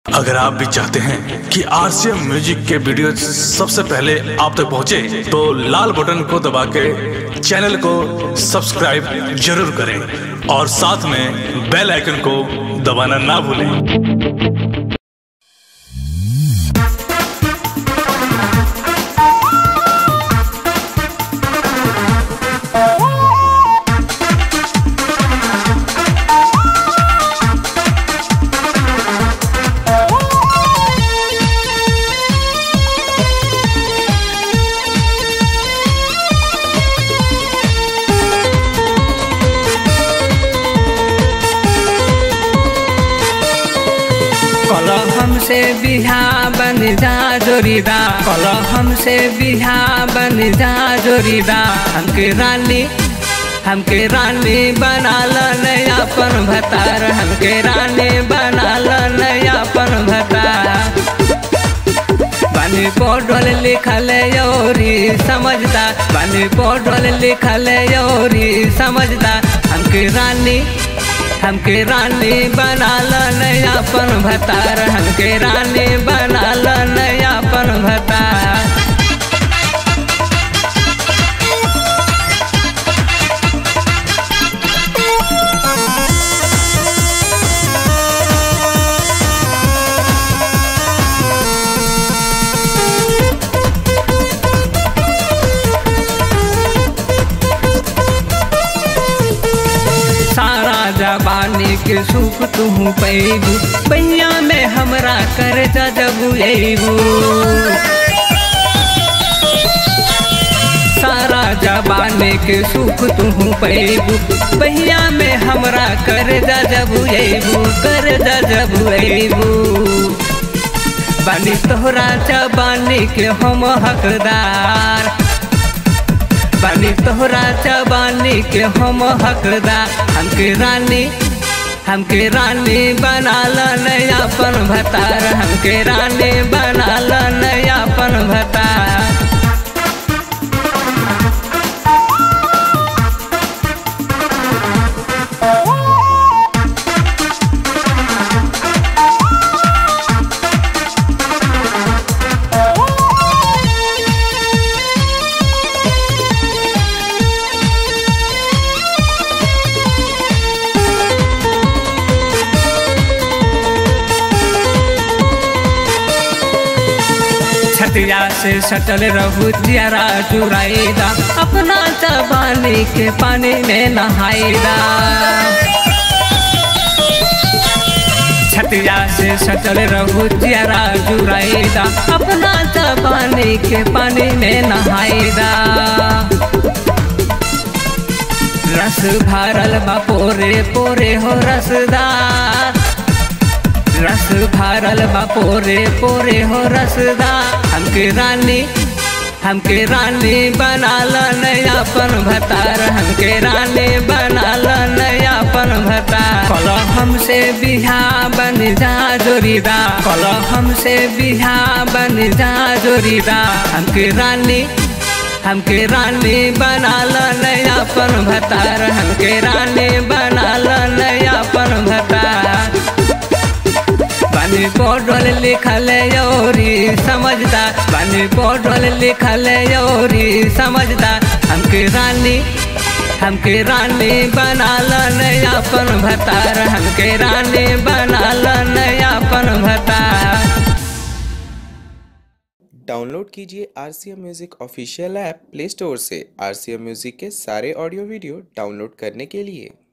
अगर आप भी चाहते हैं कि आरसीएम म्यूजिक के वीडियो सबसे पहले आप तक पहुंचे, तो लाल बटन को दबा के चैनल को सब्सक्राइब जरूर करें और साथ में बेल आइकन को दबाना ना भूलें कल हमसे बिहा बन जा जोरीदा कल हमसे बिहा बन जा जोरीदा हमके रानी हमके रानी बनाल नयापन भतार हमके रानी बनाल नयापन भतार बानी पढ़ल लिखल योरी समझदा बानी पढ़ल लिखल योरी समझदा हमके रानी हमके रानी बनाल नयापन भतार हमके रानी बनाल नयापन भतार सारा जबानी के सुख तू पैबू पैया में हमरा कर जबू एबू सारा जबानी के सुख तू पैबू पैया में हमरा कर जबू एबू कर जबू एबू बानी तोहरा जबानी के हम हकदार बानी तोहरा चबानी के हम हकदार हमके रानी हमके रानी बनाल नयापन भतार हमके रानी बनाल नयापन भतार छतिया से सटल रहू जियारा चुराईदा अपना जबानी के पानी में नहाईदा छतिया से सटल रहू जियारा चुराईदा अपना जबानी के पानी में नहाईदा रस भरल बा पोरे पोरे हो रसदार रस भरल बा पोरे पोरे हो रसदा हमके रानी हमके रानी बनाल नयापन भतार हमके रानी बनाल नयापन भतार कल हमसे बिहा बन जा जोरीदा कल हमसे बिहा बन जा जोरीदा हमके रानी हमके रानी बनाल नयापन भतार हमके रानी बनाल नयापन भतार बानी पढ़ल लिखल योरी समझदा बानी पढ़ल लिखल योरी समझदा हमके रानी हमके रानी बनाल नयापन भतार हमके रानी बनाल नयापन भतार डाउनलोड कीजिए R C M music official app play store से आर सी एम म्यूज़िक के सारे ऑडियो वीडियो डाउनलोड करने के लिए